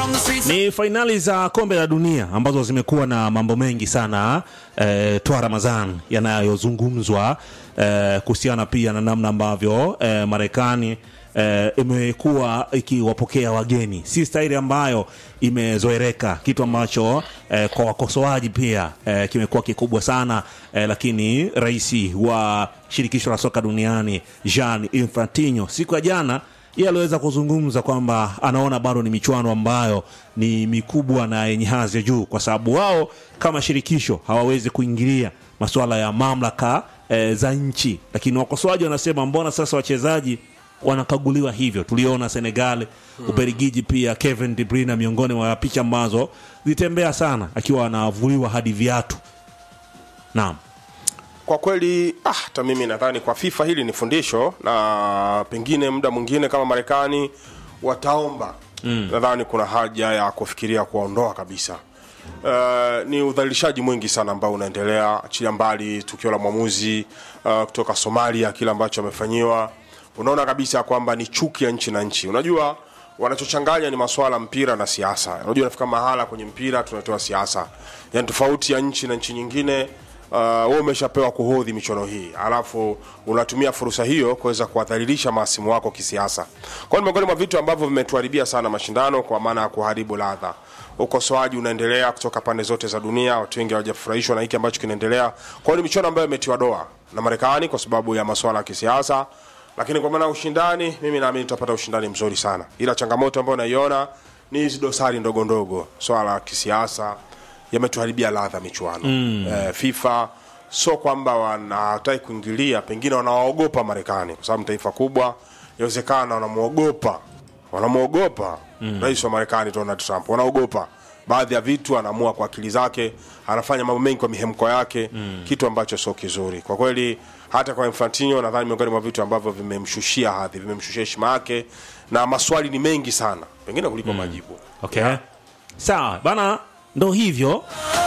Ni fainali za kombe la dunia ambazo zimekuwa na mambo mengi sana eh, twa Ramadhan yanayozungumzwa eh, kuhusiana pia na namna ambavyo eh, Marekani eh, imekuwa ikiwapokea wageni, si staili ambayo imezoeleka, kitu ambacho eh, kwa wakosoaji pia eh, kimekuwa kikubwa sana eh, lakini rais wa shirikisho la soka duniani Jean Infantino siku ya jana yeye aliweza kuzungumza kwamba anaona bado ni michuano ambayo ni mikubwa na yenye hadhi ya juu, kwa sababu wao kama shirikisho hawawezi kuingilia masuala ya mamlaka e, za nchi. Lakini wakosoaji wanasema mbona sasa wachezaji wanakaguliwa hivyo? Tuliona Senegal, Ubelgiji pia Kevin De Bruyne miongoni mwa picha ambazo zilitembea sana akiwa anavuliwa hadi viatu. Naam. Kwa kweli ah, hata mimi nadhani kwa FIFA hili ni fundisho, na pengine muda mwingine kama Marekani wataomba mm. Nadhani kuna haja ya kufikiria kuwaondoa kabisa. Uh, ni udhalilishaji mwingi sana ambao unaendelea, achilia mbali tukio la mwamuzi uh, kutoka Somalia, kile ambacho amefanyiwa, unaona kabisa kwamba ni chuki ya nchi na nchi. Unajua wanachochanganya ni maswala mpira na siasa. Unajua nafika mahala kwenye mpira tunatoa siasa, yani tofauti ya nchi na nchi nyingine uh, wewe umeshapewa kuhodhi michuano hii alafu unatumia fursa hiyo kuweza kuwadhalilisha maasimu wako kisiasa. Kwa hiyo ni miongoni mwa vitu ambavyo vimetuharibia sana mashindano kwa maana ya kuharibu ladha. Ukosoaji unaendelea kutoka pande zote za dunia, watu wengi hawajafurahishwa na hiki ambacho kinaendelea. Kwa hiyo ni michuano ambayo imetiwa doa na Marekani kwa sababu ya masuala ya kisiasa, lakini kwa maana ya ushindani, mimi naamini tutapata ushindani mzuri sana, ila changamoto ambayo naiona ni hizi dosari ndogo ndogo, swala la kisiasa yametuharibia ladha michuano mm. Eh, FIFA sio kwamba wanataki kuingilia, pengine wanawaogopa Marekani kwa sababu ni taifa kubwa, inawezekana wanamwogopa wanamwogopa mm. rais wa Marekani Donald Trump, wanaogopa baadhi ya vitu, anaamua kwa akili zake, anafanya mambo mengi kwa mihemko yake mm. kitu ambacho sio kizuri kwa kweli. Hata kwa Infantino nadhani miongoni mwa vitu ambavyo vimemshushia hadhi, vimemshushia heshima yake, na maswali ni mengi sana pengine kuliko majibu. Okay. Sawa bana, ndo hivyo